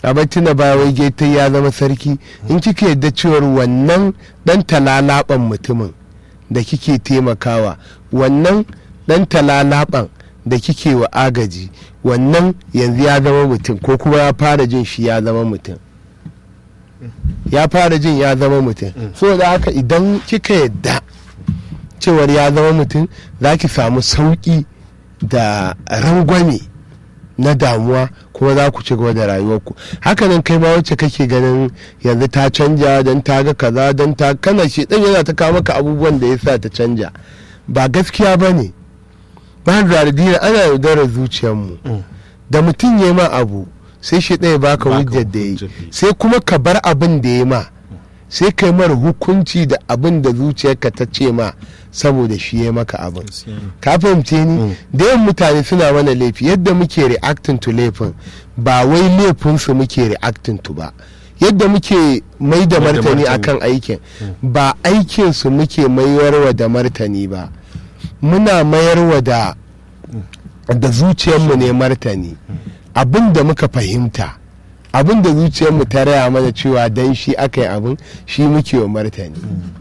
a tuna ba wai geta ya zama sarki in kika yadda cewar wannan dan talalaban mutumin da kike taimakawa wannan dan talalaban da kike wa agaji wannan yanzu ya zama mutum ko kuma ya fara jin shi ya zama mutum ya fara jin ya zama mutum so da haka idan kika yadda cewar ya zama mutum za ki samu sauƙi da rangwame na damuwa kuma za ku ci gaba da rayuwarku hakanan kai ma wacce kake ganin yanzu ta canja don ta ga kaza don ta kana shi dan yana ta kawo maka abubuwan da ya sa ta canja ba gaskiya ba ne ba da dina ana yaudarar zuciyarmu da mutum ya ma abu sai shi ɗaya baka hujjar da ya yi sai kuma ka bar abin da ya ma sai kai mara hukunci da abin da zuciyarka ta ce ma saboda shi ya maka abin ka fahimce ni da yawan mutane suna mana laifi yadda muke reacting to laifin ba wai laifinsu muke reacting to ba yadda muke mai da martani akan aikin ba aikinsu muke mayarwa da martani ba muna mayarwa da da zuciyarmu ne martani abin da muka fahimta abin da zuciyarmu ta raya mana cewa dan shi aka yi abin shi muke wa martani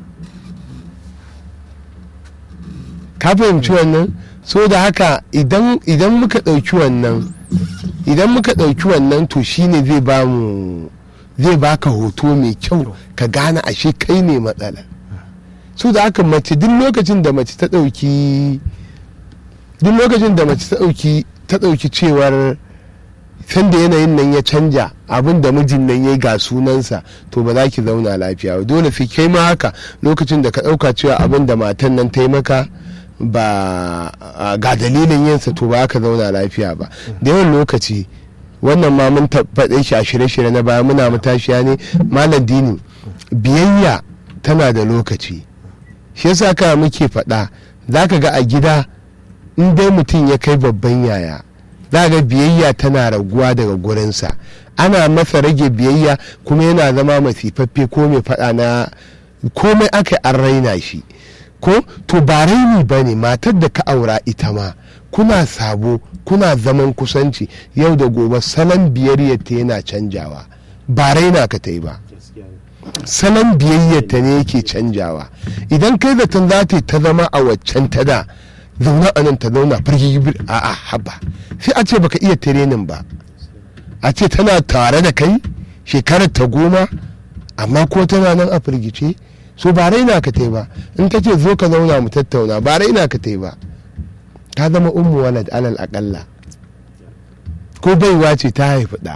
ka fahimci wannan so da haka idan muka ɗauki wannan idan muka ɗauki wannan to shine zai ba mu zai baka hoto mai kyau ka gane ashe kai ne matsala so da haka mace duk lokacin da mace ta ɗauki duk lokacin da mace ta ɗauki ta ɗauki cewar sanda yanayin nan ya canja abin da mijin nan ya yi ga sunansa to ba za ki zauna lafiya ba dole sai kai ma haka lokacin da ka ɗauka cewa abin da matan nan ta yi maka ba ga dalilin yinsa to ba ka zauna lafiya ba da yawan lokaci wannan ma mun faɗe shi a shirye-shirye na baya muna matashiya ne malam dini biyayya tana da lokaci shi yasa ka muke faɗa za ka ga a gida in dai mutum ya kai babban yaya za ga biyayya tana raguwa daga gurinsa ana masa rage biyayya kuma yana zama masifaffe ko mai faɗa na komai aka an raina shi ko to ba raini ba ne matar da ka aura ita ma kuna sabo kuna zaman kusanci yau da gobe salon biyayyarta yana canjawa ba raina ka ta yi ba salon biyayyarta ne yake canjawa idan kai zaton za ta ta zama a waccan ta da zauna a nan ta zauna firgigibir a a haba sai a ce baka iya tirenin ba a ce tana tare da kai shekarar ta goma amma ko tana nan a firgice so ba raina ka tai ba in ta ce zo ka zauna mu tattauna ba raina ka tai ba ta zama ummu walad alal akalla ko baiwa ce ta haifi ɗa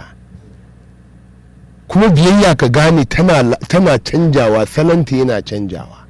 kuma biyayya ka gane tana canjawa salanta yana canjawa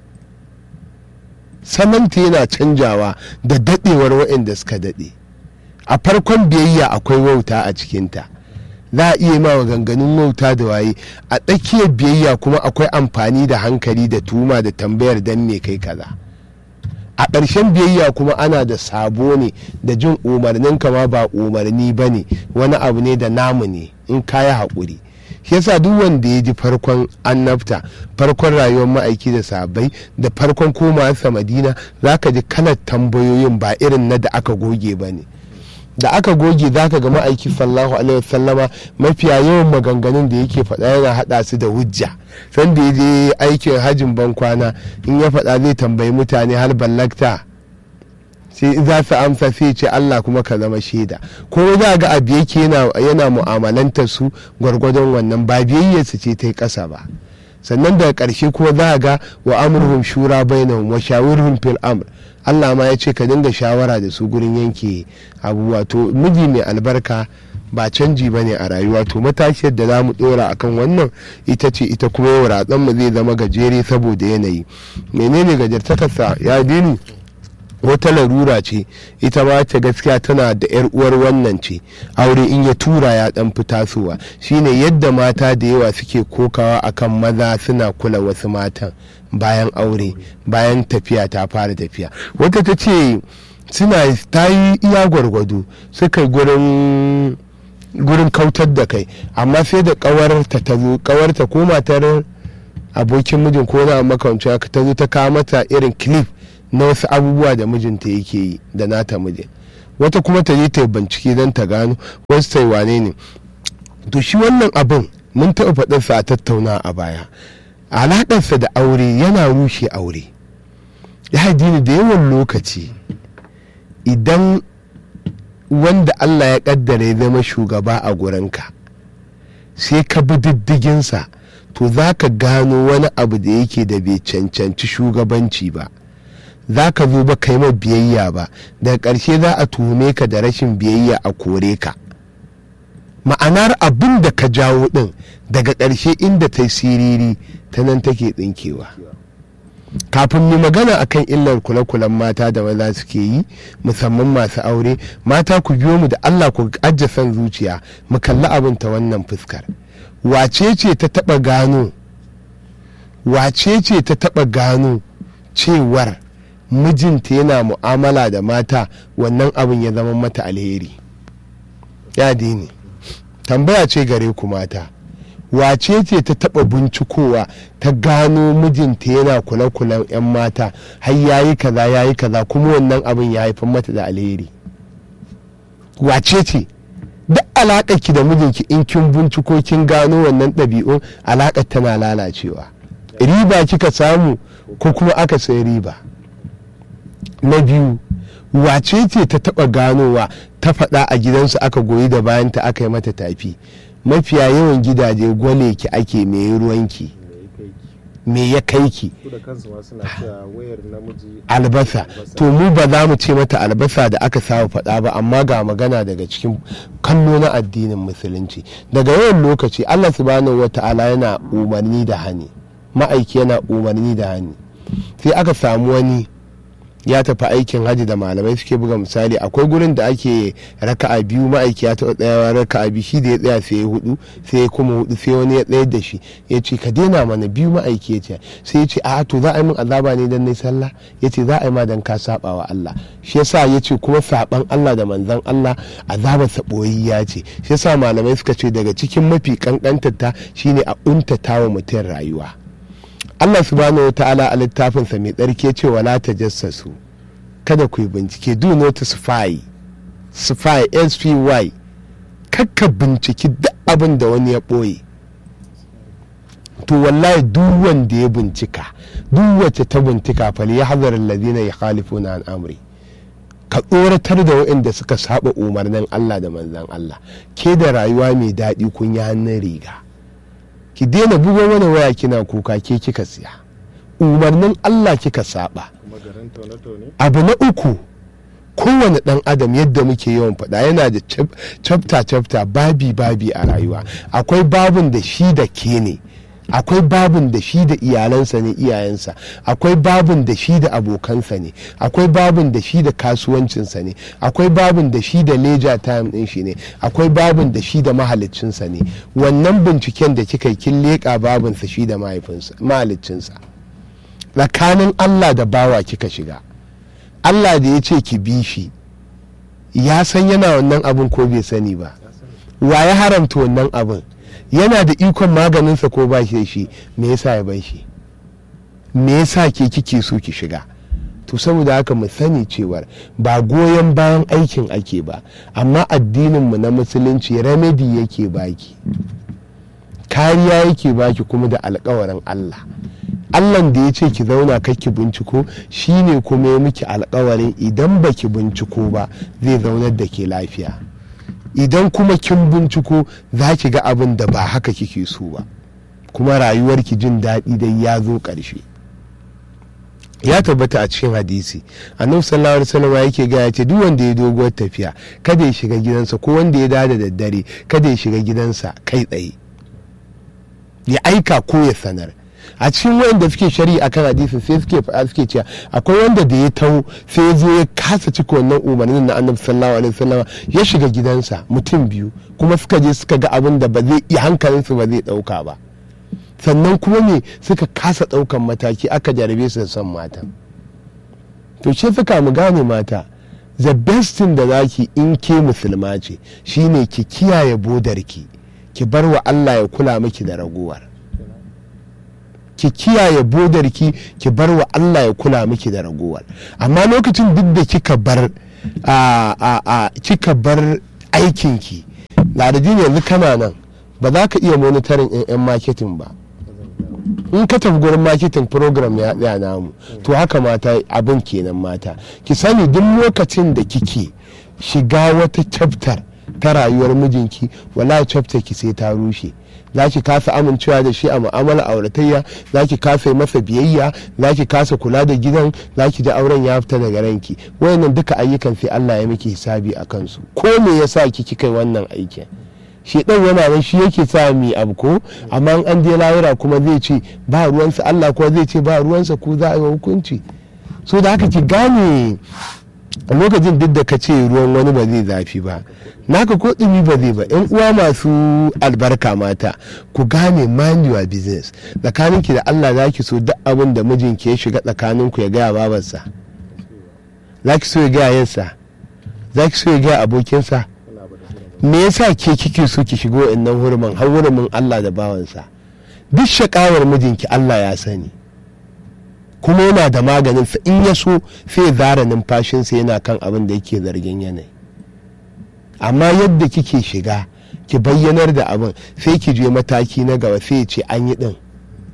salanta yana canjawa da daɗewar waɗanda suka daɗe a farkon biyayya akwai wauta a cikinta za a iya ma ganganin wauta da waye a tsakiyar biyayya kuma akwai amfani da hankali da tuma da tambayar dan me kai kaza a ƙarshen biyayya kuma ana da sabo ne da jin umarnin kama ba umarni ba ne wani abu ne da namu ne in kaya haƙuri shi yasa duk wanda ya ji farkon annabta farkon rayuwar ma'aiki da sabai da farkon komawarsa madina za ka ji kalar tambayoyin ba irin na da aka goge ba ne da aka goge za ka ga ma'aiki sallahu alaihi wasallama mafiya yawan maganganun da yake faɗa yana haɗa su da hujja sanda ya je aikin hajin bankwana in ya faɗa zai tambayi mutane har ballakta sai za su amsa sai ce Allah kuma ka zama shaida ko za ga abu yake yana mu'amalantar su gwargwadon wannan ba biyayyarsu ce ta yi ƙasa ba sannan daga ƙarshe kuma za ga wa amurhum shura bainahum wa shawirhum fil amr Allah ma ya ce ka dinga shawara da su gurin yanke abubuwa to miji mai albarka ba canji ba ne a rayuwa to matashiyar da za mu dora akan wannan ita ce ita kuma yau ratsan mu zai zama gajere saboda yanayi menene gajartakarsa ya dini wata larura ce ita ma ta gaskiya tana da yar uwar wannan ce aure in ya tura ya dan fi tasowa shine yadda mata da yawa suke kokawa akan maza suna kula wasu matan bayan aure bayan tafiya ta fara tafiya wata ta ce suna ta yi iya gwargwado suka gurin gurin kautar da kai amma sai da kawarta ta zo kawarta ko matar abokin mijin ko na makamanci haka ta zo ta kawo mata irin clip na wasu abubuwa da mijinta yake yi da nata mijin wata kuma ta je ta bincike don ta gano wasu ta wane ne to shi wannan abin mun taɓa faɗarsa a tattauna a baya alaƙarsa da aure yana rushe aure ya dini da yawan lokaci idan wanda Allah ya ƙaddara ya zama shugaba a gurinka sai ka bi diddiginsa to za ka gano wani abu da yake da bai cancanci shugabanci ba za ka zo ba kai ma biyayya ba daga ƙarshe za a tuhume ka da rashin biyayya a kore ka ma'anar abin da ka jawo ɗin daga ƙarshe inda ta siriri ta nan take ɗinkewa kafin mu magana akan illar kule-kulen mata da maza suke yi musamman masu aure mata ku biyo mu da allah ku ajiye son zuciya mu kalli abin ta wannan fuskar wace ce ta taɓa gano wace ce ta taɓa gano cewar mijinta yana mu'amala da mata wannan abin ya zama mata alheri ya ne tambaya ce gare ku mata wace ce ta taba bincikowa ta gano mijinta yana kula-kulan 'yan mata har yayi kaza yayi kaza kuma wannan abin ya haifar mata da alheri wace ce duk alaƙar ki da mijinki in kin binciko kin gano wannan ɗabi'un alaƙar tana lalacewa riba kika samu ko kuma aka sai riba na biyu wace ce ta taba ganowa ta faɗa a gidansu aka goyi da bayanta aka yi mata tafi mafiya yawan gidaje gwale ki ake mai ruwanki me ya kai ki albasa to mu ba za mu ce mata albasa da aka samu faɗa ba amma ga magana daga cikin kallo na addinin musulunci daga yawan lokaci allah subhanahu wa ta'ala yana umarni da hani ma'aiki yana umarni da hani sai aka samu wani ya tafi aikin hajji da malamai suke buga misali akwai gurin da ake raka'a biyu ma'aiki ya taɓa tsayawa raka'a biyu shi da ya tsaya sai ya hudu sai ya kuma hudu sai wani ya tsayar da shi ya ce ka daina mana biyu ma'aiki ya ce sai ya ce a to za a yi min azaba ne dan nayi sallah ya ce za a yi ma dan ka saba wa Allah shi yasa ya ce kuma saban Allah da manzon Allah azabar ya ce shi yasa malamai suka ce daga cikin mafi kankantar ta shine a untata wa mutum rayuwa Allah subhanahu wa ta'ala a littafinsa mai tsarki ce wala ta jassasu kada ku yi bincike do not spy spy spy kakka binciki duk abin da wani ya ɓoye to wallahi duk wanda ya bincika duk wacce ta bincika fali ya hazar alladhina yukhalifuna an amri ka tsoratar da waɗanda suka saba umarnin Allah da manzan Allah ke da rayuwa mai daɗi kun yi hannun riga ki daina bugo mana waya kina kuka ke kika siya umarnin Allah kika saba abu na uku kowane dan adam yadda muke yawan faɗa yana da chapter chapter babi babi a rayuwa akwai babin da shi da ke ne akwai babin da shi da iyalansa ne iyayensa akwai babin da shi da abokansa ne akwai babin da shi da kasuwancinsa ne akwai babin da shi da leja time din shi ne akwai babin da shi da mahaliccinsa ne wannan binciken da kika yi kin leƙa babinsa shi da mahaliccinsa tsakanin allah da bawa kika shiga allah da ya ce ki bi shi ya san yana wannan abin ko bai sani ba wa ya haramta wannan abin yana da ikon maganinsa ko ba shi da shi me yasa ya bai shi me yasa ke kike so ki shiga to saboda haka mu sani cewar ba goyon bayan aikin ake ba amma addininmu na musulunci remedy yake baki kariya yake baki kuma da alkawarin Allah Allahn da ya ce ki zauna ki binciko shine kuma ya miki alkawarin idan baki binciko ba zai zaunar da ke lafiya idan kuma kin binciko za ki ga abin da ba haka kike so ba kuma rayuwarki jin daɗi dai ya zo ƙarshe ya tabbata a cikin hadisi annabi sallallahu alaihi wasallam yake ga yace duk wanda ya doguwar tafiya kada ya shiga gidansa ko wanda ya dada da daddare kada ya shiga gidansa kai tsaye ya aika ko ya sanar a cikin wayanda suke shari'a akan hadisi sai suke faɗa suke cewa akwai wanda da ya taho sai ya zo ya kasa cika wannan umarnin na annabi sallallahu alaihi wasallam ya shiga gidansa mutum biyu kuma suka je suka ga abin da ba zai iya hankalinsu ba zai ɗauka ba sannan kuma ne suka kasa ɗaukan mataki aka jarabe su da son mata to ce suka mu gane mata the best thing da zaki in ke musulma ce shine ki kiyaye bodarki ki bar wa Allah ya kula miki da ragowar ki kiyaye bodarki ki bar wa Allah ya kula miki da ragowar amma lokacin duk da kika bar a a kika bar aikinki ladadi yanzu kana nan ba za ka iya monitoring 'yan marketing ba in ka tafi gurin marketing program ya tsaya namu to haka mata abin kenan mata ki sani duk lokacin da kike shiga wata chapter ta rayuwar mijinki wala chapter ki sai ta rushe za ki kasa amincewa da shi a mu'amala auratayya za ki kasa yi masa biyayya za ki kasa kula da gidan za ki ji auren ya fita daga ranki wayannan duka ayyukan sai Allah ya miki hisabi a kansu ko me yasa kiki kai wannan aikin shi dan yana nan shi yake sa mi abu ko amma an je lahira kuma zai ce ba ruwansa Allah kuma zai ce ba ruwansa ku za a yi hukunci so da haka ki gane a lokacin duk da ka ce ruwan wani ba zai zafi ba naka ko ɗumi ba zai ba yan uwa masu albarka mata ku gane mind your business tsakaninki da Allah za ki so duk abin da mijinki ya shiga tsakaninku ya gaya babarsa za ki so ya gaya yansa za ki so ya gaya abokinsa me yasa ke kike so ki shigo innan hurumin har hurumin Allah da bawansa duk shakawar mijinki Allah ya sani kuma yana da maganin sa in ya so sai zara numfashinsa yana kan abin da yake zargin yanayi amma yadda kike shiga ki bayyanar da abin sai ki je mataki na gaba sai ce an yi din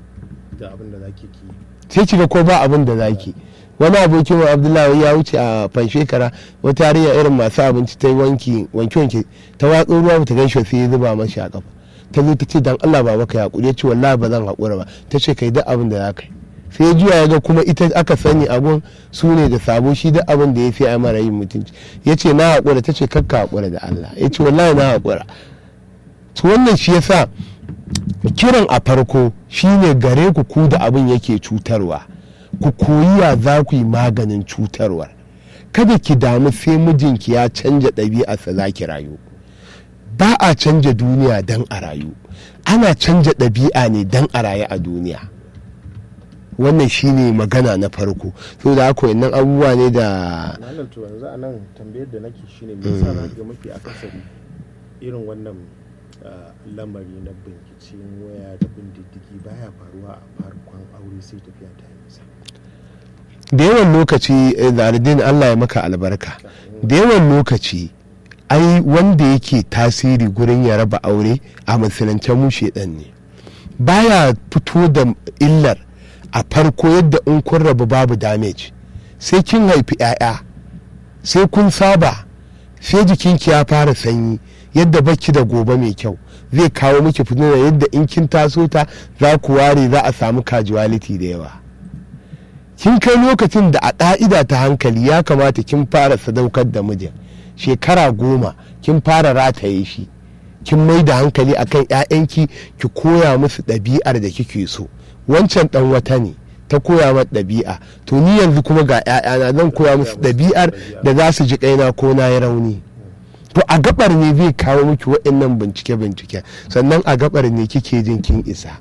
sai ki ga ko ba abin da zaki wani abokin wa abdullahi ya wuce a fanshekara wata yarinya irin masu abinci ta yi wanki wanki wanki ta watso ruwa ta gan shi sai ya zuba mashi a kafa ta zo ta ce dan Allah ba maka hakuri ya ce wallahi ba zan haƙura ba ta ce kai duk abin da za ka yi sai ya juya ya ga kuma ita aka sani abun su ne da sabo shi duk abin da ya fi a mara yin mutunci ya ce na haƙura ta ce kakka haƙura da Allah ya ce wallahi na haƙura to wannan shi yasa kiran a farko shine gare ku ku da abin yake cutarwa ku koyi ya za ku yi maganin cutarwar kada ki damu sai mijinki ya canja ɗabi'arsa za ki rayu ba a canja duniya don a rayu ana canja ɗabi'a ne don a rayu a duniya wannan shine magana na farko so da haka wannan abubuwa ne da malam to yanzu a nan tambayar da nake shine me yasa za ga mafi akasari irin wannan lamari na binkicin waya da bin diddigi baya faruwa a farkon aure sai tafiya ta nisa da yawan lokaci zaradin allah ya maka albarka da yawan lokaci ai wanda yake tasiri gurin ya raba aure a musulunce mu shedan ne baya fito da illar a farko yadda in kun rabu babu damage sai kin haifi 'ya'ya sai kun saba sai jikinki ya fara sanyi yadda baki da gobe mai kyau zai kawo miki fitina yadda in kin taso ta za ku ware za a samu casualty da yawa kin kai lokacin da a ƙa'ida ta hankali ya kamata kin fara sadaukar da mijin shekara goma kin fara rataye shi kin mai da hankali akan 'ya'yanki ki koya musu ɗabi'ar da kike so wancan ɗan wata ne ta koya mata ɗabi'a to ni yanzu kuma ga 'ya'yana zan koya musu ɗabi'ar da za su ji kaina ko na yi rauni to a gabar ne zai kawo miki waɗannan bincike-bincike sannan a gabar ne kike jin kin isa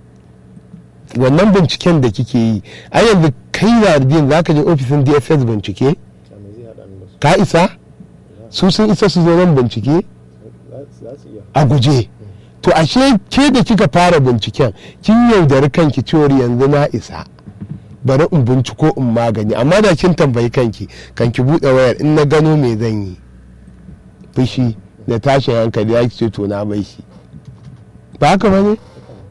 wannan binciken da kike yi a yanzu kai da ardin za ka je ofisin dss bincike ka isa su sun isa su zo nan bincike a guje to ashe ke da kika fara binciken kin yaudari kanki cewar yanzu na isa bari in binciko in magani amma da kin tambayi kanki kanki buɗe wayar in na gano me zan yi fushi da tashin hankali ya ce to na mai shi ba haka ba ne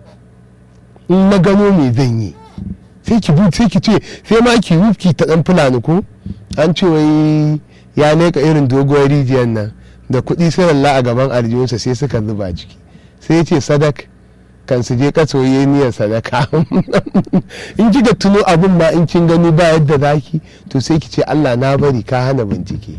in na gano me zan yi sai ki bu sai ki ce sai ma ki wufki ta dan fulani ko an ce wai ya leka irin doguwar rijiyar nan da kuɗi sai lalla a gaban aljihunsa sai suka zuba ciki sai ya ce sadak kan su je kaso yi niyyar sadaka in kika tuno abin ma in kin gani ba yadda zaki to sai ki ce Allah na bari ka hana bincike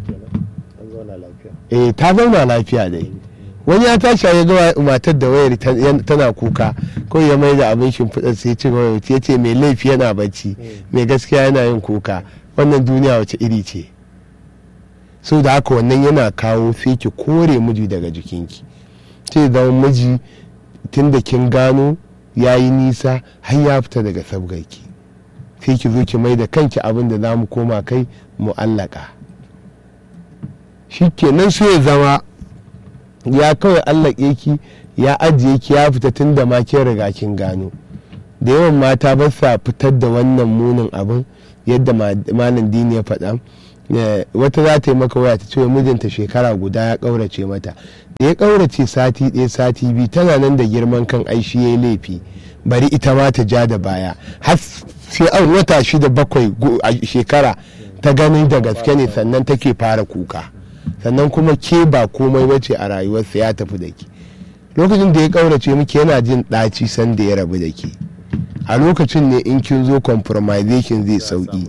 eh ta zauna lafiya dai wani ya tashi ya ga matar da wayar tana kuka ko ya mai da abin shimfiɗar sai ce ya ce mai laifi yana bacci mai gaskiya yana yin kuka wannan duniya wace iri ce so da haka wannan yana kawo sai ki kore miji daga jikinki sai zama miji tun da kin gano ya yi nisa har ya fita daga sabgarki sai ki zo ki mai da kanki abin da za mu koma kai mu'allaka shi kenan sai ya zama ya kawai allake ki ya ajiye ki ya fita tun da ma kin riga kin gano da yawan mata ba sa fitar da wannan munin abin yadda malam dini ya faɗa wata za ta yi maka waya ta ce mijinta shekara guda ya ƙaurace mata da ya ƙaurace sati ɗaya sati biyu tana nan da girman kan aishi ya yi laifi bari ita ma ta ja da baya har sai an wata shida bakwai a shekara ta ganin da gaske ne sannan take fara kuka sannan kuma ke ba komai bace a rayuwarsa ya tafi da ke lokacin da ya ƙaurace miki yana jin ɗaci sanda ya rabu da ke a lokacin ne in kin zo compromisation zai sauki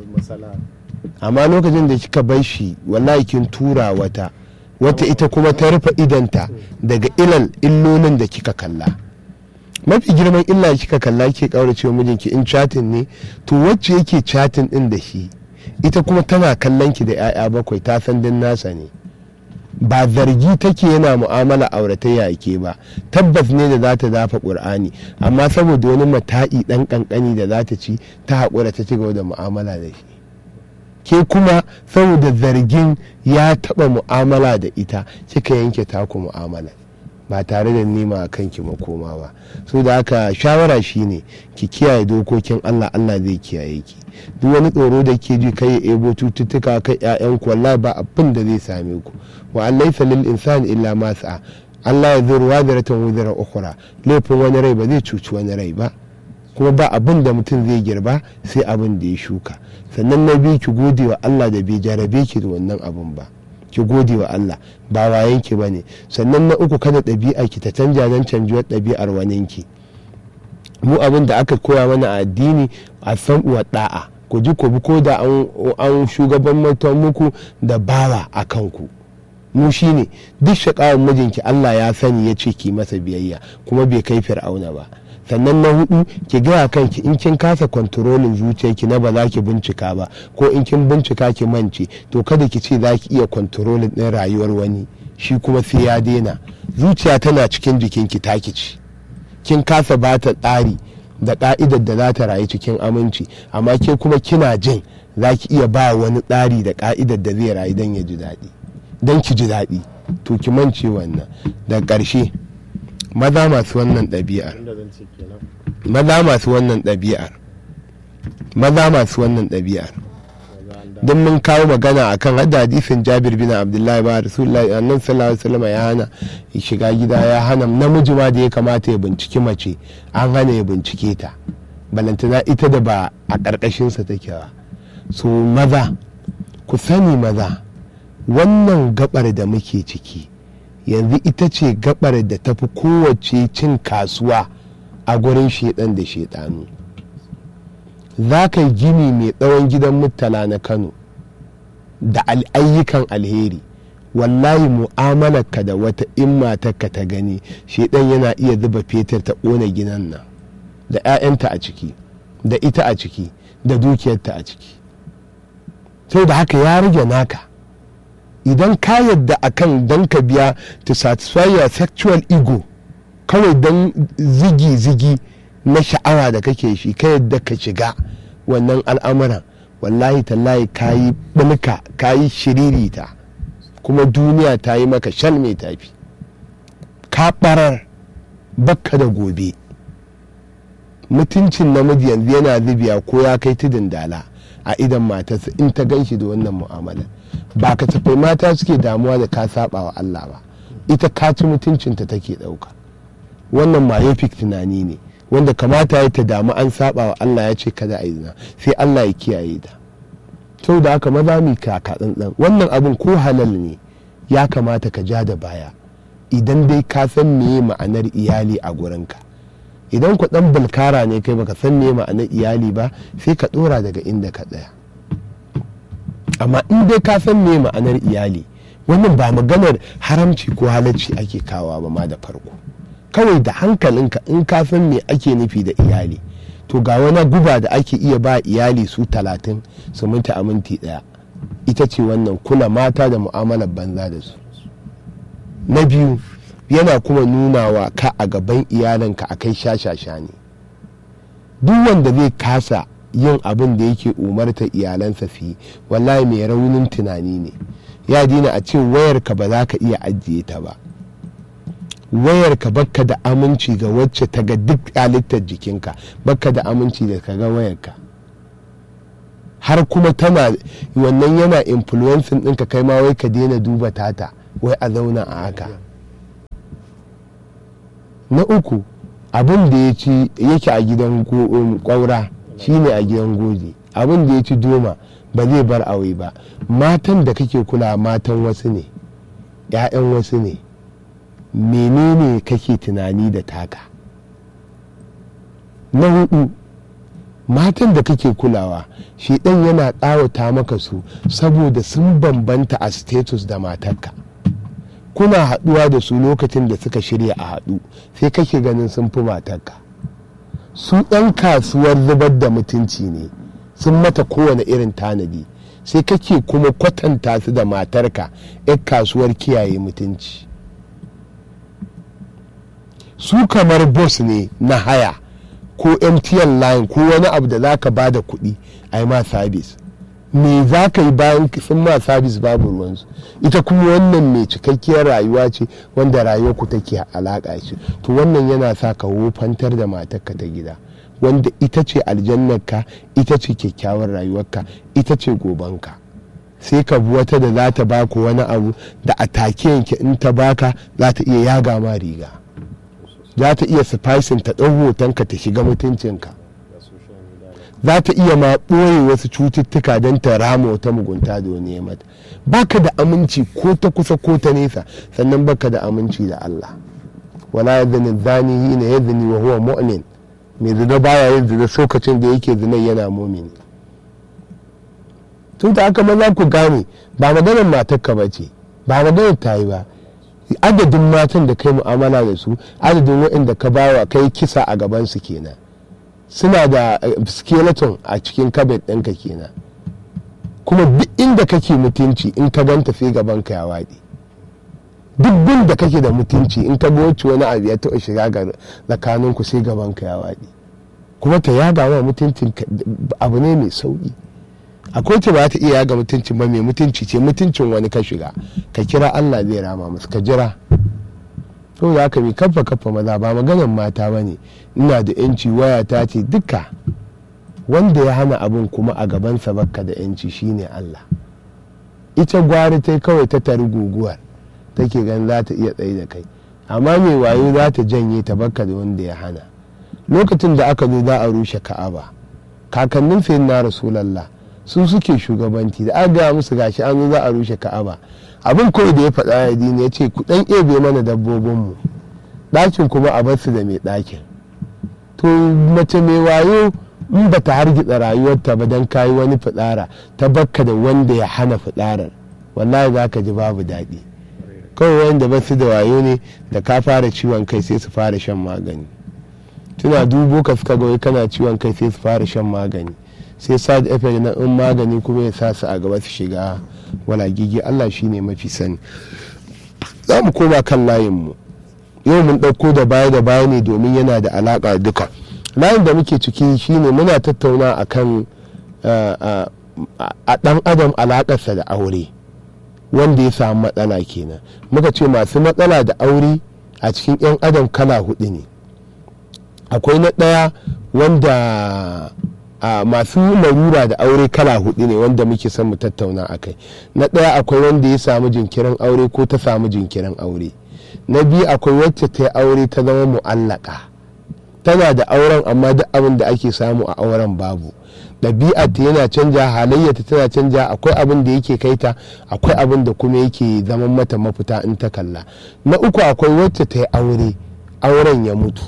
amma lokacin da kika bar shi wallahi kin tura wata wata ita kuma ta rufe idanta daga ilal illolin da kika kalla mafi girman illa kika kalla ke kaurace mijinki in chatin ne to wacce yake chatin din da shi ita kuma tana kallon ki da 'ya'ya bakwai ta san din nasa ne ba zargi take yana mu'amala auratayya ke ba tabbas ne da za ta dafa ƙur'ani amma saboda wani mata'i ɗan ƙanƙani da za ta ci ta haƙura ta ci gaba da mu'amala da shi ke kuma saboda zargin ya taɓa mu'amala da ita kika yanke taku mu'amala ba tare da nema a kanki makoma ba so da haka shawara shine ki kiyaye dokokin allah allah zai kiyaye ki duk wani tsoro da ke ji kai ya ebo cututtuka kai ƴaƴanku wallahi ba abin da zai same ku wa an laysa lil insani illa ma sa'a Allah ya zuru wadaratan wuzara ukhra laifin wani rai ba zai cuci wani rai ba kuma ba abin da mutum zai girba sai abin da ya shuka sannan na biyu ki gode wa Allah da bai jarabe ki da wannan abun ba ki gode wa Allah ba wayen ki bane sannan na uku kada ɗabi'a ki ta canja don canjuwar ɗabi'ar waninki mu abin da aka koya mana a addini a san uwa da'a ku ji ku bi ko da an shugaban muku da bawa a kanku mu shine duk shakawar mijinki Allah ya sani ya ce ki masa biyayya kuma bai kai fir'auna ba sannan na hudu ki gaya kanki in kin kasa kwantarolin zuciyarki na ba za ki bincika ba ko in kin bincika ki mance to kada ki ce za ki iya kwantarolin ɗin rayuwar wani shi kuma sai ya daina zuciya tana cikin jikinki taki ci kin kasa ba ta tsari da ka'idar da za ta rayu cikin aminci amma ke kuma kina jin za ki iya ba wani tsari da ka'idar da zai rayu don ya ji daɗi don ki ji daɗi to ki mance wannan da ƙarshe maza masu wannan ɗabi'ar maza masu wannan ɗabi'ar maza masu wannan ɗabi'ar don mun kawo magana akan hada hadisin jabir bin abdullahi ba rasulullahi annan sallallahu alaihi wasallam ya hana shiga gida ya hana namiji ma da ya kamata ya binciki mace an hana ya bincike ta balantana ita da ba a ƙarƙashinsa take ba so maza ku sani maza wannan gabar da muke ciki yanzu ita ce gabar da tafi kowace cin kasuwa a gurin shedan da shedanu za ka gini mai tsawon gidan murtala na kano da ayyukan alheri wallahi mu'amalarka da wata in matarka ta gani shedan yana iya zuba fetur ta ƙona ginan nan da 'ya'yanta a ciki da ita a ciki da dukiyarta a ciki sai da haka ya rage naka idan ka yadda akan don ka biya to satisfy your sexual ego kawai don zigi-zigi na sha'awa da kake shi ka yadda ka shiga wannan al'amuran wallahi tallahi ka yi ɓulka ka yi shiririta kuma duniya ta yi maka shal mai tafi ka ɓarar bakka da gobe mutuncin namiji yanzu yana zubiya ko ya kai tudun dala a idan matarsa in ta gan shi da wannan mu'amalar ba ka tafai mata suke damuwa da ka saba wa Allah ba ita ka ci mutuncinta take ɗauka wannan myopic tunani ne wanda kamata ya ta damu an saba wa Allah ya ce kada a yi zina sai Allah ya kiyaye ta sau da haka maza mi kaka tsantsan wannan abin ko halal ne ya kamata ka ja da baya idan dai ka san meye ma'anar iyali a gurinka idan ku dan bulkara ne kai baka san meye ma'anar iyali ba sai ka dora daga inda ka tsaya amma in dai ka san meye ma'anar iyali wannan ba maganar haramci ko halacci ake kawa ba ma da farko kawai da hankalinka in ka san me ake nufi da iyali to ga wani guba da ake iya ba iyali su talatin su minti a minti daya ita ce wannan kula mata da mu'amalar banza da su na biyu yana kuma nunawa ka a gaban iyalinka a kai shashasha ne duk wanda zai kasa yin abin da yake umarta iyalansa su yi wallahi mai raunin tunani ne ya dina a ce wayarka ba za ka iya ajiye ta ba wayarka bakka da aminci ga wacce ta ga duk halittar jikinka bakka da aminci da ka ga wayarka har kuma tana wannan yana influencing ɗinka kai ma wai ka daina duba tata wai a zauna a haka na uku abin da ya ci yake a gidan go- um, kwaura shine a gidan goji abin da ya ci doma ba zai bar aure ba matan da kake kula matan wasu ne 'ya'yan wasu ne menene kake tunani da taka na hudu matan da kake kulawa shi ɗan yana tsawata maka su saboda sun bambanta a status da matarka kuna haɗuwa da su lokacin da suka shirya a haɗu sai kake ganin sun fi matarka su ɗan kasuwar zubar da mutunci ne sun mata kowane irin tanadi sai kake kuma kwatanta su da matarka 'yan kasuwar kiyaye mutunci su kamar boss ne na haya ko mtn line ko wani abu da za ka ba da kuɗi a yi ma sabis me za ka yi bayan sun ma sabis babu ruwansu ita kuma wannan mai cikakkiyar rayuwa ce wanda rayuwar ku take alaƙa shi to wannan yana sa ka wofantar da matarka ta gida wanda ita ce aljannarka ita ce kyakkyawar rayuwarka ita ce gobanka sai ka bi wata da za ta baku wani abu da a take yanke in ta baka za ta iya yaga ma riga za ta iya spicing ta ɗau hotonka ta shiga mutuncinka da social media za ta iya ma ɓoye wasu cututtuka don ta rama wata mugunta da wani ya mata baka da aminci ko ta kusa ko ta nesa sannan baka da aminci da Allah wala ya zani zani hina ya zani wa huwa mu'min mai zina baya yin zina lokacin da yake zina yana mumini tun da aka maza ku gane ba maganar matarka ba ce ba maganar ta yi ba adadin matan da kai mu'amala da su adadin waɗanda ka bawa kai kisa a gabansu kenan suna da eh, skeleton a cikin kabet ɗinka kenan kuma duk inda kake mutunci in ka ganta sai gaban ka ya waɗe duk bin da kake da mutunci in ka ga wacce wani abu ya taɓa shiga ga tsakaninku sai gaban ka ya waɗe kuma ta yaga wa mutuncin ka- abu ne mai sauƙi akwai ta ba ta iya yaga mutuncin ba mai mutunci ce mutuncin wani ka shiga ka kira Allah zai rama musu ka jira to da haka mai kafa kafa maza ba maganan mata ba ne ina da yanci waya ta ce duka wanda ya hana abin kuma a gabansa bakka da yanci shine Allah ita gwari ta kawai ta tari guguwar take gan za ta iya tsaye da kai amma mai wayo za ta janye ta bakka da wanda ya hana lokacin da aka zo za a rushe ka'aba kakannin sayin na rasulallah su suke shugabanci da aka gaya musu gashi an zo za a rushe ka'aba abin kawai da ya faɗa ya dini ya ce ku ɗan ebe mana dabbobinmu ɗakin kuma a bar su da mai ɗakin to mace mai wayo in ba ta hargitsa rayuwarta ba don kayi wani fitsara ta bakka da wanda ya hana fitsarar wallahi za ka ji babu daɗi kawai wanda ba su da wayo ne da ka fara ciwon kai sai su fara shan magani tuna dubo ka suka ga wai kana ciwon kai sai su fara shan magani sai side effect na in magani kuma ya sa su a gaba su shiga walagigi Allah shine mafi sani za mu koma kan layinmu yau mun ɗauko da baya da baya ne domin yana da alaƙa duka layin da muke ciki shine muna tattauna akan uh, uh, a ɗan adam alaƙarsa da aure wanda ya samu matsala kenan muka ce masu matsala da aure a cikin 'yan adam kala hudu ne akwai na ɗaya wanda a masu larura da aure kala hudu ne wanda muke son mu tattauna a kai na ɗaya akwai wanda ya samu jinkirin aure ko ta samu jinkirin aure na biyu akwai wacce ta yi aure ta zama mu'allaka tana da auren amma duk abin da ake samu a auren babu ɗabi'ar ta yana canja halayyarta tana canja akwai abin da yake kai ta akwai abin da kuma yake zaman mata mafita in ta kalla na uku akwai wacce ta yi aure auren ya mutu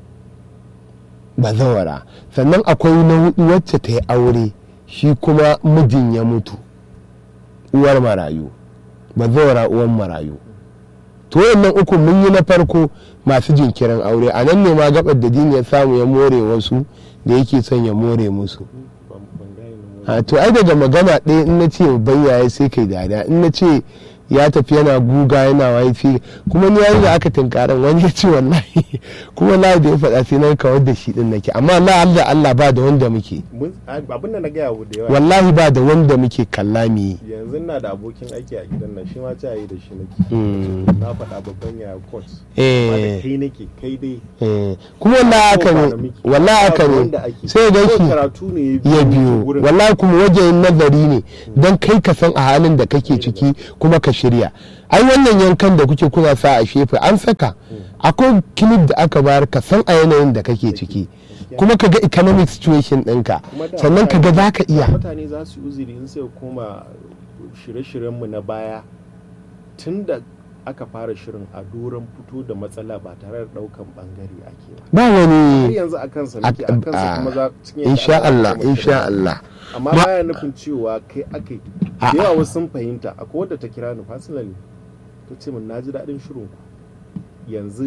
bazawara sannan akwai na hudu wacce ta yi aure shi kuma mijin ya mutu uwar marayu bazawara uwar marayu to wayannan uku mun yi na farko masu jinkirin aure a nan ne ma gabar da dini ya samu ya more wasu da yake son ya more musu ban ban gane nan a to ai daga magana ɗaya in na ce bayyaye sai kai dada in na ce ya tafi yana guga yana waifi kuma ni yayin da aka tunkaran wani ya ce wallahi kuma la da ya faɗa sai na kawar da shi din nake amma la Allah Allah ba da wanda muke mun abin da na gaya wa da yawa wallahi ba da wanda muke kalla mu yi yanzu na da abokin aiki a gidan nan shi ma ta yi da shi nake Mm. na faɗa babban yaya court amma da eh kai nake kai dai eh kuma wallahi haka ko ba ne da miki. wallahi haka Babu ne wanda ake. sai ga Ko ki karatu ne ya ya biyo wurin. wallahi kuma wajen nazari ne don kai ka san a halin da kake ciki kuma ka shirya ai wannan yankan da kuke kuna sa a shefe an saka akwai kilif da aka bayar ka san a yanayin da kake ciki kuma ka ga economic situation ɗinka Kuma da sannan ka ga za ka iya mutane za su yi uzuri in sai koma shirye-shiryenmu na baya tun da aka fara shirin a doron fito da matsala ba tare da daukan bangare ake ba ba har wani yanzu a kansa muke a kansa kuma za cikin yadda insha aka Allah gama insha shirin. Allah amma Ma- baya nufin cewa kai aka yi da A'a. yawa wasu sun fahimta akwai wadda ta kira ni personally ta ce min na ji daɗin shirin ku yanzu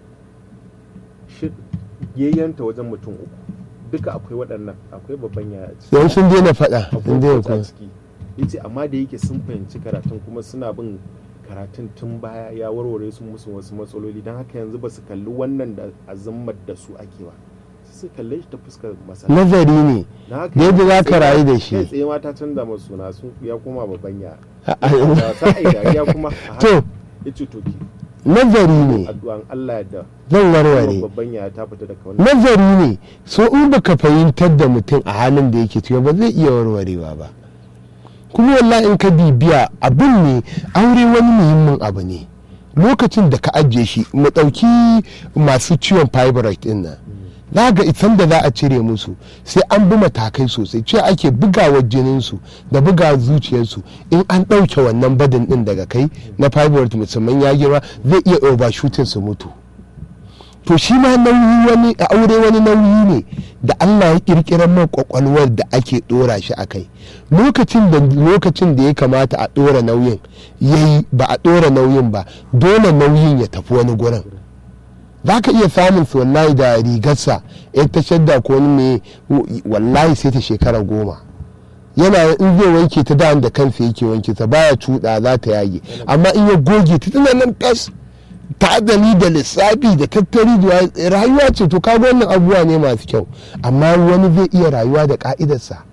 shi- yayyanta wajen mutum uku duka akwai waɗannan akwai babban yaya ciki don sun daina faɗa sun daina abubuwa kuma ciki yace amma da yake sun fahimci karatun kuma suna bin karatun tun baya ya warware su musu wasu matsaloli don haka yanzu ba su kalli wannan da azammar da su ake ba sai su kalle shi ta fuskar masana nazari ne Na haka da yadda za ka sai rayu da kai shi tsaye ma ta canza masu suna sun ya koma babban ya A'a. da sa ai dariya kuma a haka to ya ce to ki nazari ne addu'an Allah ya da zan warware babban ya ta fita daga wannan nazari ne so in baka fahimtar da mutum a halin da yake ciki ba zai iya warwarewa ba kuma wallahi in ka bibiya abin ne aure wani muhimmin abu ne lokacin da ka ajiye shi mu ɗauki masu ciwon fibroid din nan za ga isan da za a cire musu sai an bi matakai sosai ce ake bugawar jininsu da buga zuciyarsu in an ɗauke wannan badin din daga kai na fibroid musamman ya girma zai iya overshooting su mutu to shi ma nauyi wani a aure wani nauyi ne da Allah ya kirkirar man kwakwalwar da ake dora shi a kai lokacin da lokacin da ya kamata a dora nauyin yayi ba a dora nauyin ba dole nauyin ya tafi wani gurin za ka iya samun su wallahi da rigarsa ya ta shadda ko wani mai wallahi sai ta shekara goma yana in zai wanke ta da da kansa yake wanke ta baya cuɗa za ta yage amma in ya goge ta tana nan fes ta'adali da lissafi da tattari da rayuwa ce to kaga wannan abubuwa ne masu kyau amma wani zai iya rayuwa da ka'idarsa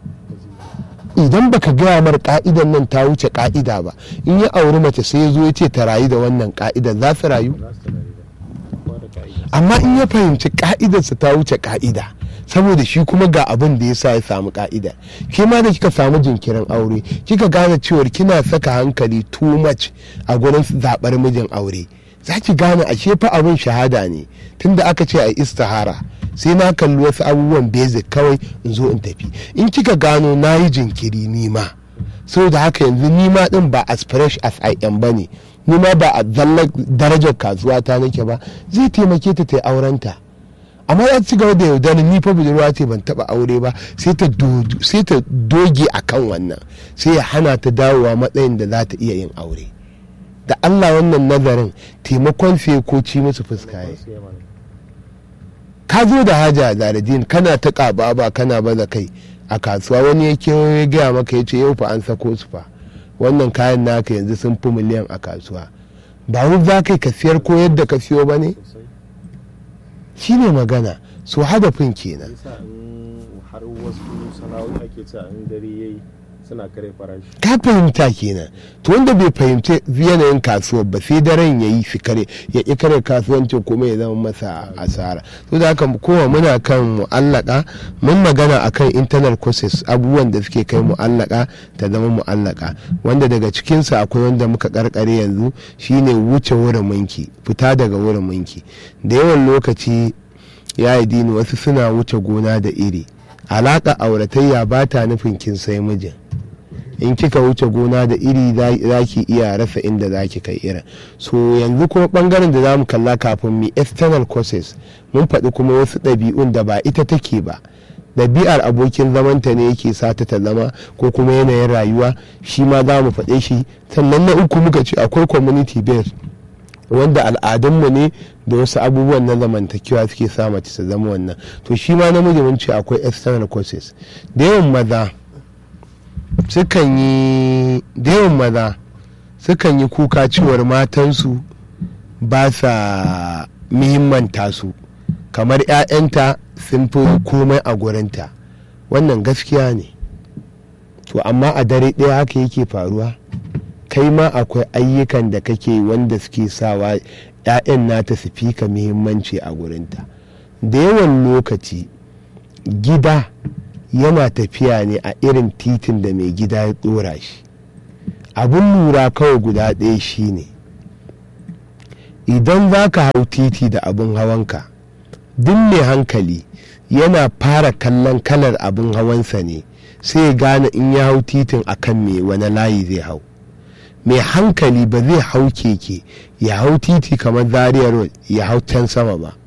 idan baka gaya mar ka'idan nan ta wuce ka'ida ba in ya auri mace sai ya zo ya ce ta rayu da wannan ka'idar za su rayu za su tare da kowa da ka'ida amma in ya fahimci ka'idarsa ta wuce ka'ida saboda shi kuma ga abin da ya sa ya samu ka'ida ke ma da kika samu jinkirin aure kika gane cewar kina saka hankali too much a gurin zaɓar mijin aure za ki gane ashe fa abin shahada ne tunda aka ce a istihara sai na kalli wasu abubuwan basic kawai in zo in tafi in kika gano na yi jinkiri nima saboda haka yanzu nima din ba as fresh as I am ba ne nima ba a zallar darajar kasuwa ta nake ba zai taimake ta ta yi aurenta amma za ta ci gaba da yaudarar ni fa budurwa ce ban taba aure ba sai ta do- sai ta doge a kan wannan sai ya hana ta dawowa matsayin da za ta iya yin aure da Allah wannan nazarin taimakon sai ko ci musu fuska ya Sai ya mana. ka zo da haja zaradin kana ta ƙaba ba kana baza kai a kasuwa wani ya kewayo ya gaya maka ya ce yau fa an sako su fa wannan kayan naka yanzu sun fi miliyan a kasuwa ba wai za ka yi ka siyar ko yadda ka siyo ba ne sosai shi ne magana so hadafin kenan yasa in har wasu sana'o'i ake cewa in dare yayi suna kare farashi ka fahimta kenan to wanda bai fahimci yanayin kasuwar ba sai daren ya yi shi kare ya ƙi kare kasuwancin kuma ya zama masa asara to da haka kowa muna kan mu'allaka mun magana akan internal courses abubuwan da suke kai mu'allaka ta zama mu'allaka wanda daga cikinsa akwai wanda muka karkare yanzu shine wuce wurin minki fita daga wurin minki da yawan lokaci ya yi dini wasu suna wuce gona da iri alaƙa auratayya ba ta nufin kin sai mijin in kika wuce gona da iri za ki iya rasa inda za ki kai irin so yanzu kuma bangaren da za mu kalla kafin mu external courses mun faɗi kuma wasu ɗabi'un da ba ita take ba ɗabi'ar abokin zamanta ne yake sata ta zama ko kuma yanayin rayuwa shi ma za mu faɗe shi sannan na uku muka ce akwai community based wanda al'adunmu ne da wasu abubuwan na zamantakewa suke sa mace ta zama wannan to shi ma namiji mun ce akwai external courses da yawan maza sukan yi da yawan maza sukan yi kuka cewar matansu ba sa muhimmanta su kamar 'ya'yanta sun fi komai a gurinta wannan gaskiya ne to amma a dare ɗaya haka yake faruwa kai ma akwai ayyukan da kake wanda suke sawa 'ya'yan nata su fi ka muhimmanci a gurinta da yawan lokaci gida yana tafiya ne a irin titin da mai gida ya dora shi abin lura kawai guda ɗaya shine idan za ka hau titi da abin hawanka duk mai hankali yana fara kallon kalar abin hawansa ne sai ya gane in ya hau titin akan me wani layi zai hau mai hankali ba zai hau keke ya hau titi kamar zaria road ya hau can sama ba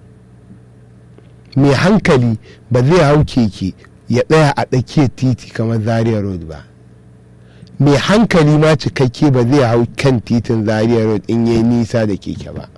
mai hankali ba zai hau keke ya tsaya a tsakiyar titi kamar zaria road ba mai hankali ma cikakke ba zai hau kan titin zaria road in yi nisa da keke ba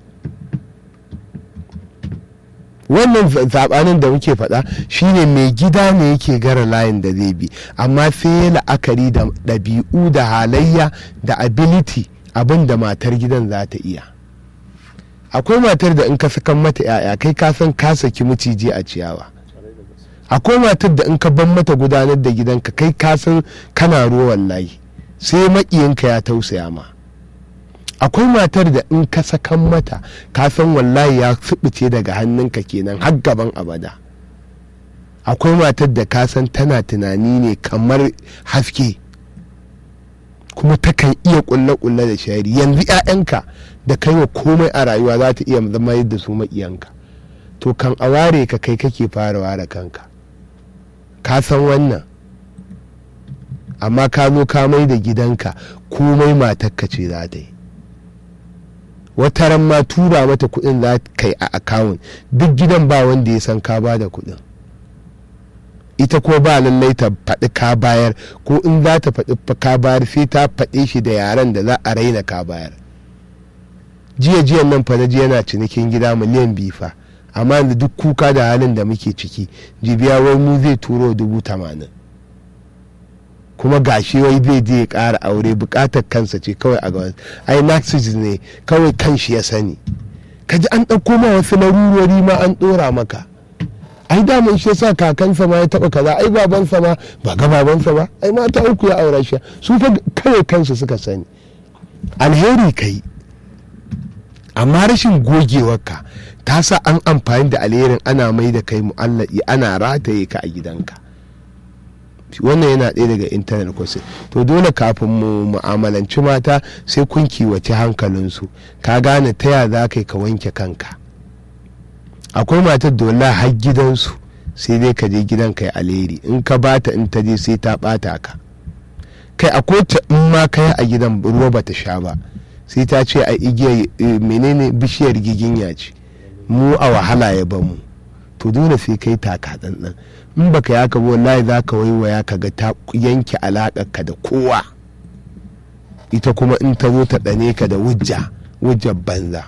wannan zabanin da muke faɗa shine mai gida ne yake gara layin da zai bi amma sai ya la'akari da ɗabi'u da halayya da ability abin da matar gidan za ta iya akwai matar da in ka sakan mata 'ya'ya kai ka san ka saki maciji a ciyawa akwai matar da in ka ban mata gudanar da gidanka kai ka san kana ruwan layi sai maƙiyinka ya tausaya ma akwai matar da in ka sakan mata ka san wallahi ya subuce daga hannunka kenan har gaban abada akwai matar da ka san tana tunani ne kamar haske kuma takan iya kulle-kulle da shari yanzu 'ya'yanka da kai wa komai a rayuwa za ta iya zama yadda su maƙiyanka to kan a ware ka kai kake fara ware kanka ka san wannan amma ka zo ka mai da gidanka komai matakka ce za ta yi wata ran ma tura mata kuɗin za ka yi a akawun duk gidan ba wanda ya san ka ba da kuɗin ita ko ba lallai ta faɗi ka bayar ko in za ta faɗi ka bayar sai ta faɗe shi da yaren da za a raina ka bayar jiya jiyan nan fa ji yana cinikin gida miliyan biyu fa amma yanzu duk kuka da halin da muke ciki jibiya wai mu zai turo dubu tamanin kuma gashi wai zai je ya ƙara aure buƙatar kansa ce kawai a gaban ai narcissist ne kawai kanshi ya sani kaji an ɗauko ma wasu larurori ma an ɗora maka ai da mun shi sa kakansa ma ya taɓa kaza ai babansa ma ba ga babansa ba ai mata uku ya aure shi su fa kawai kansu suka sani alheri kai amma rashin gogewarka ta sa an amfani da alherin ana mai da kai mu'allaki ana rataye ka a gidanka wannan yana ɗaya daga intanet kwasi to dole kafin mu mu'amalanci mata sai kun kiwace hankalinsu ka gane ta ya za ka wanke kanka akwai matar da wallahi har gidansu sai dai ka je gidan kai alheri in ka bata in ta je sai ta bata ka kai akwai ta in ma kai a gidan ruwa bata sha ba sai ta ce a igiyar menene bishiyar giginya ce mu a wahala ya bamu to dole sai kai taka tsantsan in baka yaka ba wallahi za ka waiwaya ka ga ta yanke ka da kowa ita kuma in ta zo ta ɗane ka da wujja wujjar banza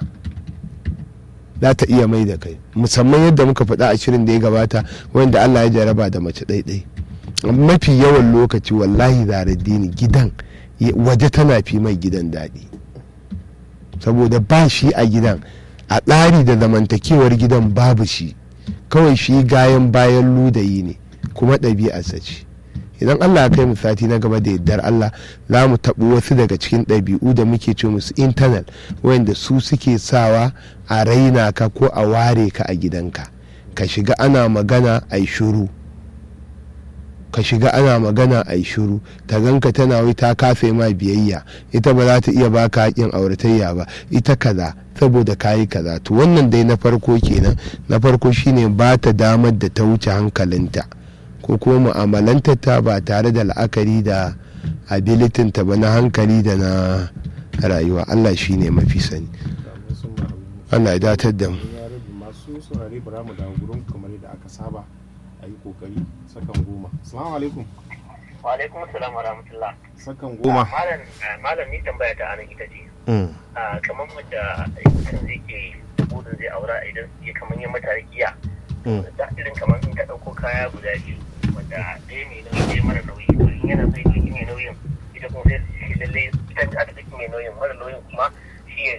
za ta iya mai da kai musamman yadda muka faɗa a shirin da ya gabata wanda Allah ya jaraba da mace ɗaiɗai mafi yawan lokaci wallahi dini gidan waje tana fi mai gidan daɗi saboda ba shi a gidan a tsari da zamantakewar gidan babu shi kawai shi gayan bayan ludayi ne kuma ɗabi'arsa ce idan allah kai mu sati na gaba da yardar allah za mu taɓi wasu daga cikin ɗabi'u da muke ce musu intanet wanda su suke sawa a raina ka ko a ware ka a gidanka ka shiga ana magana a yi shuru ka shiga ana magana a yi shuru ta ganka tana wai ta kafe ma biyayya ita ba za ta iya baka haƙin auratayya ba ita kaza saboda kayi kaza to wannan dai na farko kenan na farko shine ba ta damar da ta wuce hankalinta ko kuma mu'amalanta ta ba tare da la'akari da abilitin ta ba na hankali da na rayuwa Allah shine mafi sani Allah ya datar da mu masu saurare bara mu dawo gurin kamar yadda aka saba a yi kokari sakan goma assalamu alaikum wa alaikum assalam wa rahmatullah sakan goma malam malam ni tambaya ta anan ita ce kamar wanda mutum zai ke budin zai aura idan ya kamar ya mata rakiya da irin kamar in ta dauko kaya guda biyu wanda ɗaya mai nauyi ɗaya mara nauyi to in yana so ya ɗauki mai nauyin ita kuma sai shi lalle ita ta ɗauki mai nauyin mara nauyin kuma shi ya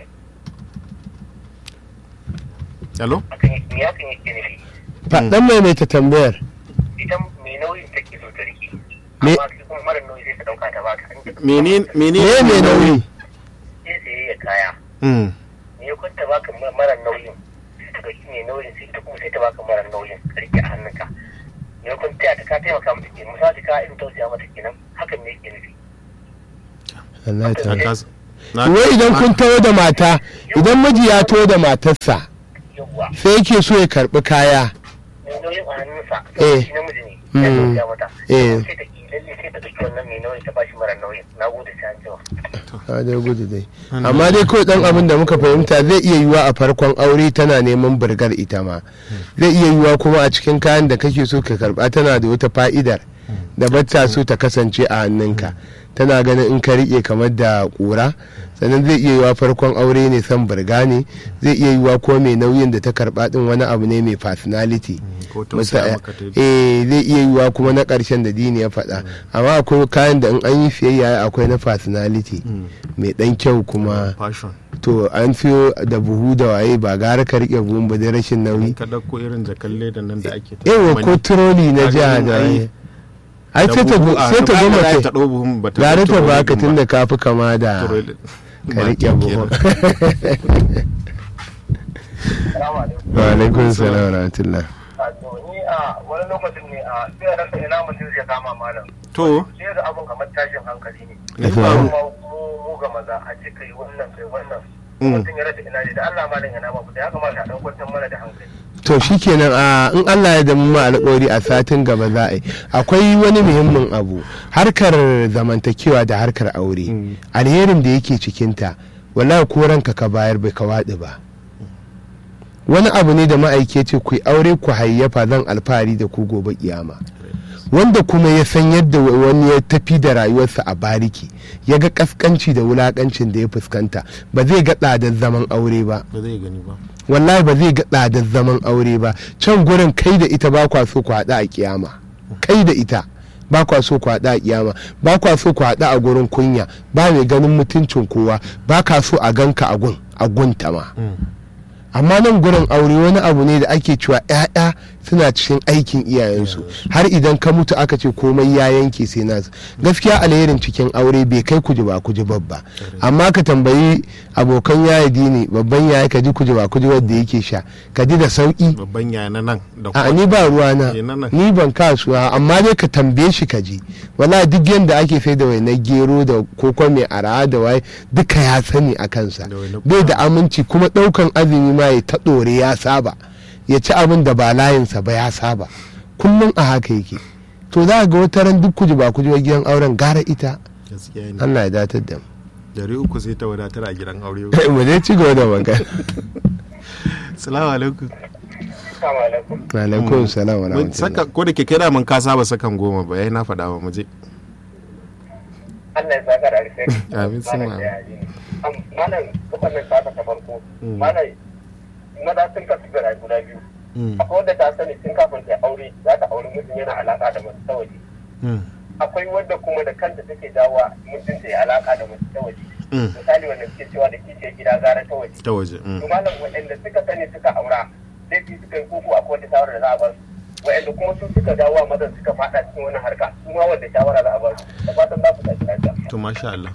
hello akan me hakan yake nufi faɗan mai mai ta tambayar ita mai nauyin take so ta rike Me- amma shi kuma mara nauyi sai ta dauka ta baka in ta- menene me menene mai nauyi sai sai ya kaya Mm. me ya kwanta baka ma- mara nauyin sai ta dauki mai nauyin sai ta kuma sai ta baka mara nauyin ka rike a hannunka me ya kwanta ta ka taimaka mata ke misali ka irin tausaya mata kenan hakan ne ke nufi Allah ta Na kasa- na- wai idan kun taho da mata idan miji ya taho da matarsa yawwa sai yake so ya karbi kaya mai nauyin a hannunsa Eh. shi namiji ne Mm. ya tausaya mata Eh. sai ta ki lalle sai ta ɗauki wannan mai nauyin ta bashi mara nauyin na gode sai an jima a dai gudu dai amma dai kawai dan abin da muka fahimta zai iya yiwa a farkon aure tana neman burgar ita ma zai iya yiwa kuma a cikin kayan da kake so ka karba tana da wata fa'idar da bata so ta kasance a hannunka tana ganin in ka rike kamar da kura sannan zai iya yiwa farkon aure ne san burga ne zai iya yiwa ko mai nauyin da ta karba din wani abu ne mai personality ko tausaya Masa- maka ta yi. eh zai iya yiwa kuma na ƙarshen da dini ya faɗa amma akwai kayan da in an yi siyayya akwai na personality Mm. mai ɗan kyau kuma fashion to an siyo da buhu da waye ba gara ka riƙe buhun ba dai rashin nauyi ka ɗauko irin jakalle da nan da ake ta yawa zamani. ko turoli na Ka jiha gani da ai- waye ai da sai ta buhu a sai ta hannu, goma ba kai ta ɗau buhun ba ta gare ɗau ta turoli baka ɗin tun da ka fi kama da Turoli- ka ba riƙe kenan. buhun salamu alaikum wa alaikun salam wa rahmatullah a to ni a wani lokacin ne a sai a rasa ina mutum zai kama malam to sai da abun kamar tashin hankali ne me Aka faru kuma mu mu ga maza a ce kai wannan kai wannan Mm. mutum ya rasa ina ne da Allah malam yana ma fita ya kamata a dan kwantar mana da hankali to shikenan a in Allah ya da mu alƙawari a satin gaba za a yi akwai wani muhimmin abu harkar zamantakewa da harkar aure Mm. alherin da yake cikinta wallahi ko ranka ka bayar bai ka waɗi ba wani abu ne da ma'aike ce ku yi aure ku hayyafa zan alfahari da ku gobe kiyama wanda kuma ya san yadda wani ya tafi da rayuwarsa a bariki ya ga kaskanci da wulakancin da ya fuskanta ba zai ga tsadar zaman aure ba ba zai gani ba wallahi ba zai ga tsadar zaman aure ba can gurin kai da ita ba kwa so ku haɗu a kiyama kai da ita ba kwa so ku haɗu a kiyama ba kwa so ku haɗu a gurin kunya ba mai ganin mutuncin kowa ba ka so a ganka a gun a gunta ma amma nan gurin aure wani abu ne da ake cewa 'ya'ya suna cikin aikin iyayensu har idan ka mutu aka ce komai ya yanke sai nasu gaskiya alherin cikin aure bai kai kuji ba kuji babba amma ka tambayi abokan yaya dini babban yaya ka ji kuji ba kuji wadda yake sha ka ji da sauki babban yaya na nan da a ni ba ruwa na Eh, na nan. ni ban kasuwa amma dai ka tambaye shi ka ji wala duk yanda ake sai da wainar gero da koko mai araha da waye duka ya sani a kansa Da wainar bai da aminci kuma daukan azumi ma ya ta ɗore ya saba ya ci abin da ba layinsa ba ya saba kullum a haka yake to za ga wata ran duk kuji ba kuji ba gidan auren gara ita gaskiya ne Allah ya datar da mu dari uku sai ta wadatar a gidan aure mu dai ci gaba da magana salamu alaikum assalamu alaikum alaikum salam wa Mun saka rahmatullah ko da ke kai da mun ka saba sakan goma ba yayi na faɗa ba mu je Allah ya saka da alheri Amin, sun Malam ma. da yaji. Am, malam gaban nan ta ta farko Mm. malam maza sun kasu da guda biyu Mm, akwai wanda ta sani tun kafin ta aure za ta aure mutum yana alaka da mace ta waje mm, akwai wadda kuma da kanta take dawa mutum ta yi alaka da mace ta waje mm. misali wanda suke cewa da kiciyar gida gara ta waje ta waje mm. to malam waɗanda suka sani suka aura laifi suka yi koko akwai wata shawara da za a ba su waɗanda kuma su suka dawo a mazan suka faɗa cikin wani harka su ma wanda shawara za a ba su da fatan za su tafi lafiya to masha Allah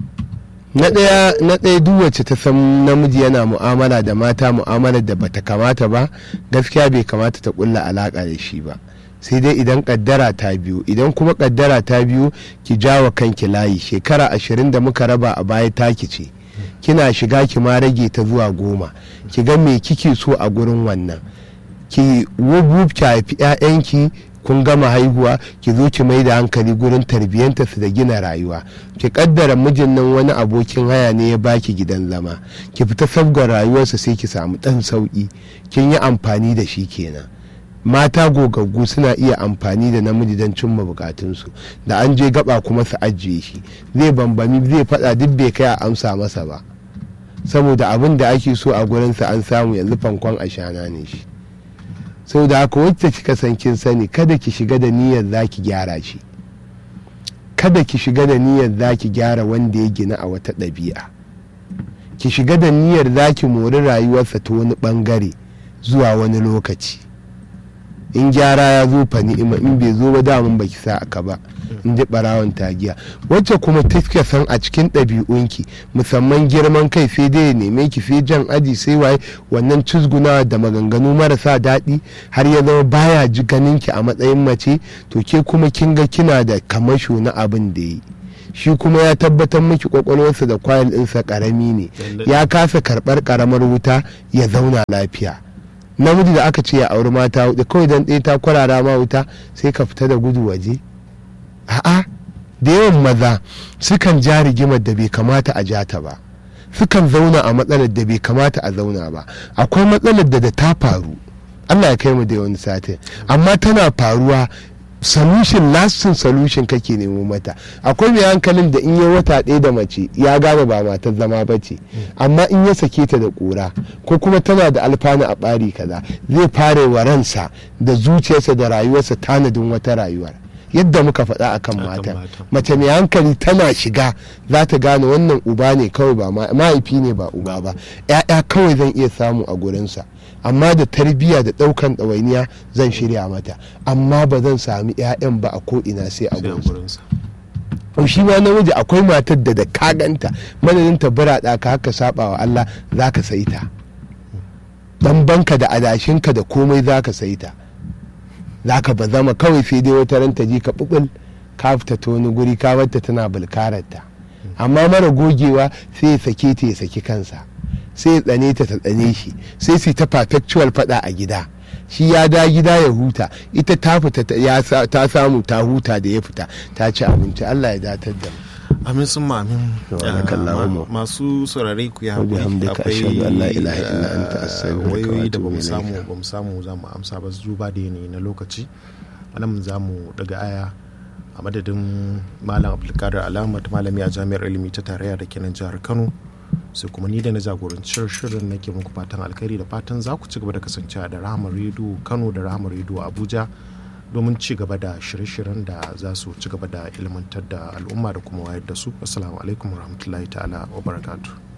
na ɗaya na ɗaya duk wacce ta san namiji yana mu'amala da mata mu'amalar da bata kamata ba gaskiya bai kamata ta kulla alaka da shi ba sai dai idan kaddara ta biyu idan kuma kaddara ta biyu ki jawa kanki layi shekara ashirin da muka raba a baya taki ce kina shiga ki ma rage ta zuwa goma ki ga me kike so a gurin wannan ki wubub ki haifi 'ya'yanki kun gama haihuwa ki zo ki mai da hankali gurin tarbiyyanta su da gina rayuwa ki kaddara mijin nan wani abokin haya ne ya baki gidan zama ki fita sabgar rayuwarsa sai ki samu dan sauki kin yi amfani da shi kenan mata gogaggu suna iya amfani da namiji don cimma bukatunsu da an je gaba kuma su ajiye shi zai bambami zai faɗa duk bai kai a amsa masa ba saboda abin da ake so a gurinsa an samu yanzu fankon ashana ne shi sau da haka wacce kika san kin sani kada ki shiga da niyyar za ki gyara shi kada ki shiga da niyyar za ki gyara wanda ya gina a wata ɗabi'a ki shiga da niyyar za ki mori rayuwarsa ta wani ɓangare zuwa wani lokaci in gyara ya zo fa ni'ima in bai zo ba damun baki sa aka ba in ji barawon tagiya wacce kuma tafiya san a cikin ɗabi'unki musamman girman kai sai dai ya neme ki sai jan aji sai waye wannan cizguna da maganganu marasa daɗi har ya zama baya ji ganin ki a matsayin mace to ke kuma kin ga kina da kamasho na abin da yi shi kuma ya tabbatar miki kwakwalwarsa da kwayar ɗinsa ƙarami ne ya kasa karɓar ƙaramar wuta ya zauna lafiya namiji da aka ce ya auri mata hudu kawai dan ɗaya ta kwarara ma wuta sai ka fita da gudu waje a'a da yawan maza sukan ja rigimar da bai kamata a jata ba sukan zauna a matsalar da bai kamata a zauna ba akwai matsalar da da ta faru allah ya kai mu da wani satin amma tana faruwa solution lasting solution kake nemo mata akwai mai hankalin da in yi wata ɗaya da mace ya gane ba matar zama ba ce amma in ya sake ta da ƙura ko kuma tana da alfanu a ɓari kaza zai fara wa ransa da zuciyarsa da rayuwarsa tanadin wata rayuwar yadda muka faɗa akan mata mace mai hankali tana shiga za ta gane wannan uba ne kawai ba mahaifi ne ba uba ba 'ya'ya kawai zan iya samu a gurinsa amma da tarbiyya da ɗaukan ɗawainiya zan shirya mata amma ba zan sami 'ya'yan ba a ko'ina sai a gurinsa shi ma namiji akwai matar da da kaganta madadin ta burada ka haka saba wa Allah za ka sai ta dan banka da adashinka da komai za ka sai ta za ka ba zama kawai sai dai wata ranta ji ka bubul ka fita ta wani guri ka barta tana bulkararta amma mara gogewa sai ya sake ta ya saki kansa sai ya tsane ta ta tsane shi sai su ta perpetual fada a gida shi ya da gida ya huta ita ta fita ta samu ta huta da ya fita ta ci abinci Allah ya datar da mu amin sun amin masu saurare ku ya haƙuri akwai wayoyi da bamu samu bamu samu za mu amsa ba duba da yanayi na lokaci anan za mu daga aya a madadin malam abdulkadir alamat malami a jami'ar ilimi ta tarayya da kenan jihar kano sai kuma ni da na jagorancin shirin nake muku fatan alkhairi da fatan za ku ci gaba da kasancewa da rahamar rediyo kano da rahamar rediyo abuja domin ci gaba da shirye-shiryen da za su ci gaba da ilmantar da al'umma da kuma wayar da su assalamu alaikum warahmatullahi ta'ala wa barakatuh